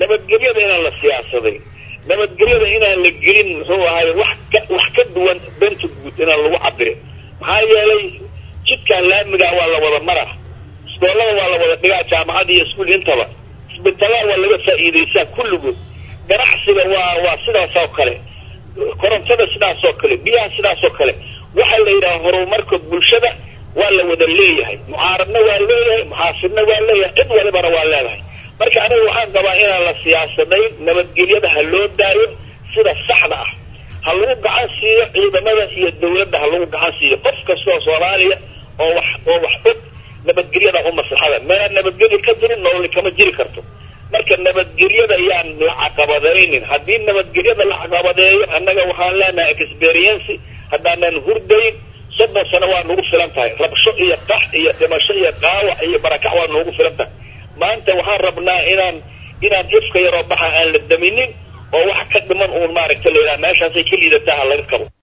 nabadgelyada inaan la siyaasaday nabadgelyada inaan la gelin muxuu ahaay wax ka wax ka duwan danta guud inaan lagu cabirin maxaa yeelay jidkan laamigaa waa la wada maraa iskoolada waa la wada dhigaa jaamacada iyo iskuul intaba isbitaalada waa laga faa'iidaysaa kulligood ganacsiga waa waa sidaas oo kale korontada sidaas oo kale biyaha sidaas oo kale waxaa la yidhaha horumarka bulshada waa la wada leeyahay mucaaradna waa leeyahay muxaafidna waa leeyahay cid walibana waa leedahay marka aniga waxaan qabaa inaan la siyaasadayn nabadgelyada ha loo daayo sida saxda ah ha lagu gacan siiyo ciidamada iyo dawladda ha lagu gacan siiyo qof kastoo soomaaliya oo wax oo wax og nabadgelyada u maslaxada meelaan nabadgelya ka jirin nololi kama jiri karto marka nabadgelyada yaan la caqabadaynin haddii nabadgelyada la caqabadeeyo annaga waxaan leenahay experiency haddaanan hurdayn soddon sano waa nagu filan tahay rabsho iyo qax iyo dhimasho iyo qaawac iyo barakac waa noogu filan tahay maanta waxaan rabnaa inaan inaan ifka yaroo baxa aan la daminin oo wax ka dhiman uun maaragta la yidhaha meeshaasay ka liidataa ha laga qabo